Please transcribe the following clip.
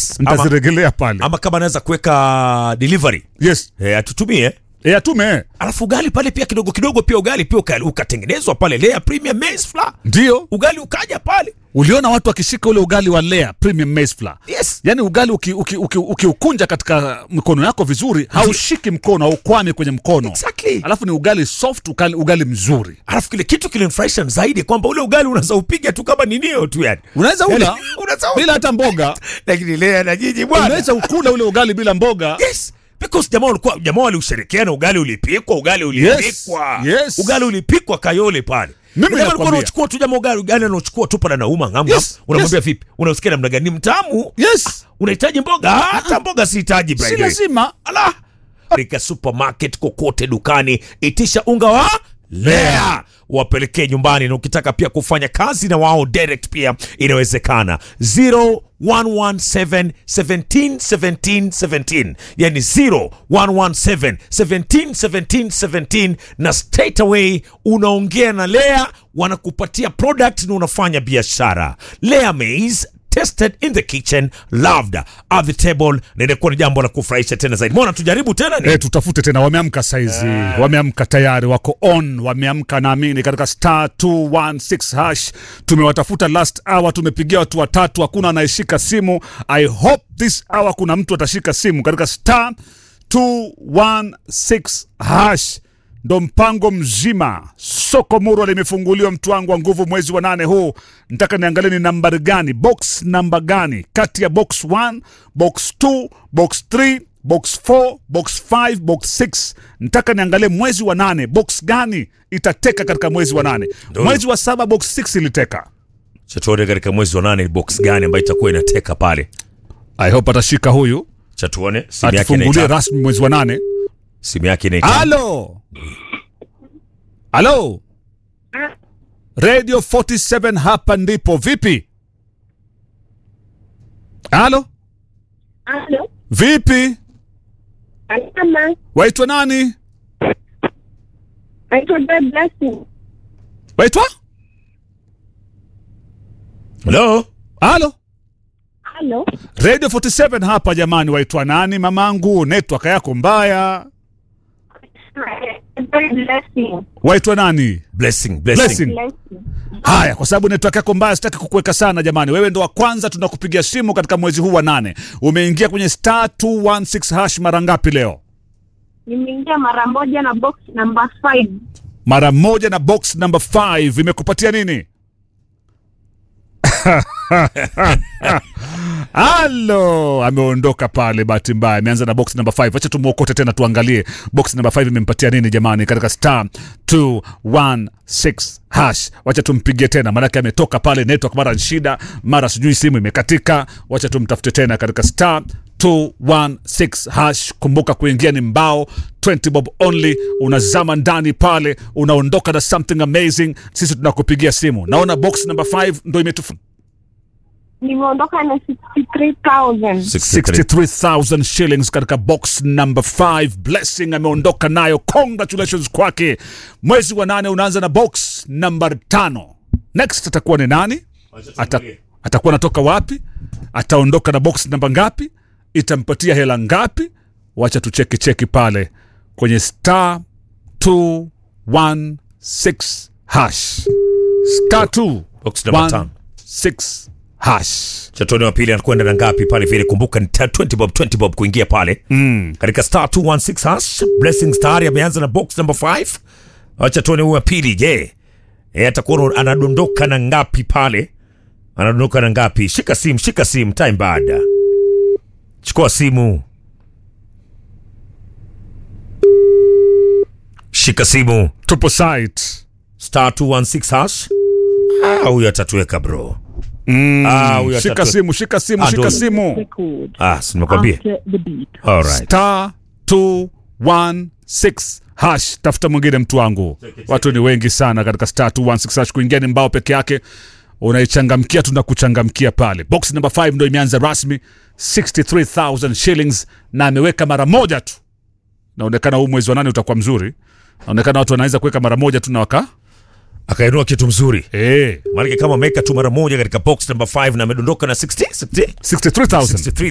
yes ama, nitaziregelea pale ama kama anaweza kuweka delivery yes e, atutumie e, atume alafu ugali pale pia kidogo kidogo pia ugali pia uka- ukatengenezwa pale lea premium maize flour ndio ugali ukaja pale uliona watu wakishika ule ugali wa lea premium maize flour yes yaani ugali ukiukunja uki, uki, uki ukiukunja katika mikono yako vizuri haushiki mkono haukwami kwenye mkono Exactly. alafu ni ugali soft ugali, ugali mzuri alafu kile kitu kilinifurahisha zaidi kwamba ule ugali unaweza upiga tu kama ninio tu yani unaweza ula Yani, unaweza ula. bila hata mboga lakini lea na jiji bwana unaweza ukula ule ugali bila mboga yes because jamaa walikuwa jamaa waliushirikiana ugali ulipikwa ugali ulipikwa yes. ugali ulipikwa kayole pale Mimi Jamaa alikuwa nakwambia. anachukua tu jamaa ugali ugali anachukua tu pale nauma ngam Yes, ngam unamwambia yes. vipi unasikia namna gani ni mtamu yes unahitaji mboga hata mboga sihitaji by si the way. lazima ala katika supermarket kokote dukani itisha unga wa lea wapelekee nyumbani na ukitaka pia kufanya kazi na wao direct pia inawezekana 0117 17 17 17 yani 0117 17 17 17 na straight away unaongea na lea wanakupatia product na unafanya biashara lea maize tested in the kitchen loved at the table na inakuwa ni jambo la kufurahisha tena zaidi mbona tujaribu tena ni E, tutafute tena wameamka saizi wameamka tayari wako on wameamka naamini katika star 216 hash tumewatafuta last hour tumepigia watu watatu hakuna anayeshika simu i hope this hour kuna mtu atashika simu katika star 216 hash ndo mpango mzima soko murwa limefunguliwa mtu wangu wa nguvu mwezi wa nane huu nataka niangalie ni nambari gani box namba gani kati ya box 1 box 2 box 3 box 4 box 5 box 6 nataka niangalie mwezi wa nane box gani itateka katika mwezi wa nane Ndio. mwezi wa saba box 6 iliteka chatuone katika mwezi wa nane box gani ambayo itakuwa inateka pale i hope atashika huyu chatuone simu yake atufungulie inaita rasmi mwezi wa nane simu yake inaita halo halo radio 47 hapa ndipo vipi halo Halo, vipi salama. waitwa nani Naitwa Joy Blessing. waitwa hello halo Halo, radio 47 hapa jamani waitwa nani mamangu network yako mbaya Joy Blessing. waitwa nani blessing blessing, Blessing. Blessing. haya kwa sababu network yako mbaya sitaki kukuweka sana jamani wewe ndo wa kwanza tunakupigia simu katika mwezi huu wa nane umeingia kwenye star 216 hash mara ngapi leo Nimeingia mara moja na box number 5. mara moja na box number 5 imekupatia nini halo ameondoka pale bahati mbaya ameanza na box number 5 wacha tumwokote tena tuangalie box number 5 imempatia nini jamani katika star 216 hash wacha tumpigie tena maanake ametoka pale network mara shida mara sijui simu imekatika wacha tumtafute tena katika star 216 hash kumbuka kuingia ni mbao 20 bob only unazama ndani pale unaondoka na something amazing sisi tunakupigia simu naona box number 5 ndo imetufu Nimeondoka na 63,000. 63000 shillings katika box number 5 blessing ameondoka nayo congratulations kwake mwezi wa nane unaanza na box number tano next atakuwa ni nani Ata, atakuwa anatoka wapi ataondoka na box namba ngapi itampatia hela ngapi wacha tucheki cheki pale kwenye star 216 hash star Box number tano. 216 hash chatoni wa pili anakwenda na ngapi pale vile kumbuka ni 20 bob 20 bob kuingia pale mm. katika star 216 hash blessing star ameanza na box number 5 acha tuone huyu wa pili je e, atakuwa anadondoka na ngapi pale anadondoka na ngapi shika simu shika simu time baada chukua simu shika simu tupo site star 216 hash ah, huyu atatuweka bro ah, huyu shika atatu- simu shika simu Ah, shika ndo- simu Record. ah, si nimekwambia After the beat. alright star 216 hash tafuta mwingine mtu wangu watu ni wengi sana katika star 216 hash kuingia ni mbao peke yake unaichangamkia tunakuchangamkia pale box number 5 ndo imeanza rasmi 63000 shillings na ameweka mara moja tu naonekana huu mwezi wa nane utakuwa mzuri naonekana watu wanaweza kuweka mara moja tu na waka akainua kitu mzuri hey, maanake kama ameweka tu mara moja katika box number 5 na amedondoka na 60, 60, 63000 63